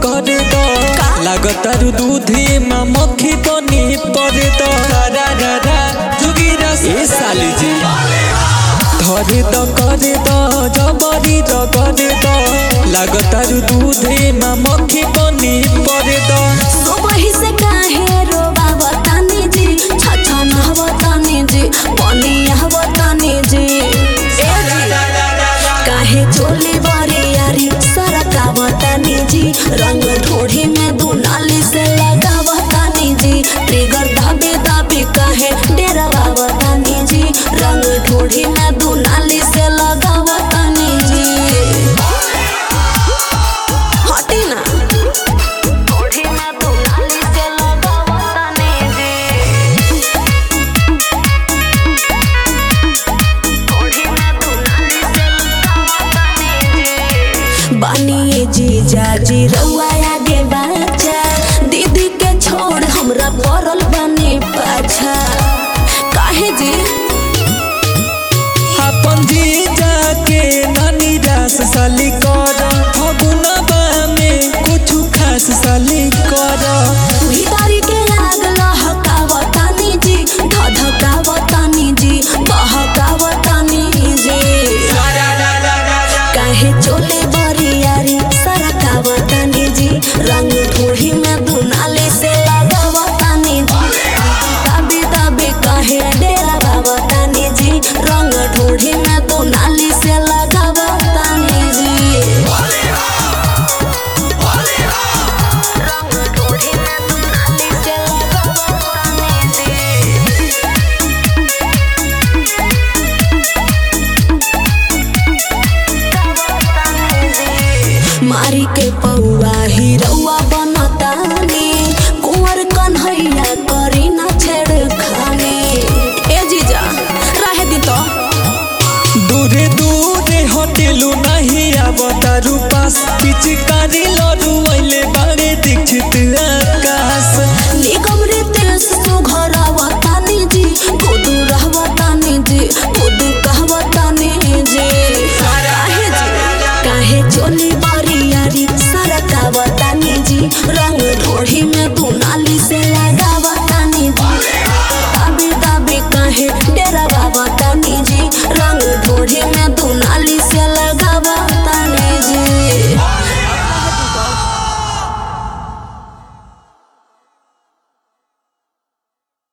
कर दो लागतारू दूधी में मक्खी बनी पर दो रा रा रा जुगीरा ए साली जी धरे द कर द जबरी द कर द लागतारू दूधी में मक्खी बनी पर दो सुबह से काहे रोबावतानी जी छछनहवतानी जी बनियावतानी जी ए जी काहे चोली बरियारी सरकावतानी जी रंग ढोढ़ी में दुनाली से लगावतानी जी ट्रिगर दाबे दाबे काहे डेरावतानी जी रंग ढोढ़ी में दुनाली से लगावतानी जी हटी ना ढोढ़ी में दुनाली से लगावतानी जी बानिए जीजा जी रउआ आगे बाचा दीदी के छोड़ हमरा पड़ल बने पाछा काहे जी अपन जी जाके नानी रास साली कर फगुनबा में कुछ खास साली कर भीतरी के आग लहकावतानी जी धधकावतानी जी बहकावतानी जी काहे चोले बरियारी सरकावतानी जी रंग ढोढ़ी में दुनाली से लगावतानी जी दाबी दाबी काहे डेरा बावतानी जी रंग ढोढ़ी में दुनाली से लगावतानी जी रंग ढोढ़ी में दुनाली से लगावतानी जी मारी के पौआ हिरौआ बनतानी कुंवर कन्हैया करी ना छेड़खानी ए जीजा रहे दी तो दूरे दूरे होटेलू नहीं आवतारू पास पिचकारी लड़ू अइले बारे दीक्षित आकाश निगम रितेश सुघरावतानी जी खुदू रहवतानी जी खुदू कहवतानी जी काहे जी काहे चोली बरियारी सरकावतानी जी रंग ढोढ़ी में दुनाली से लगावतानी जी दाबी दाबी काहे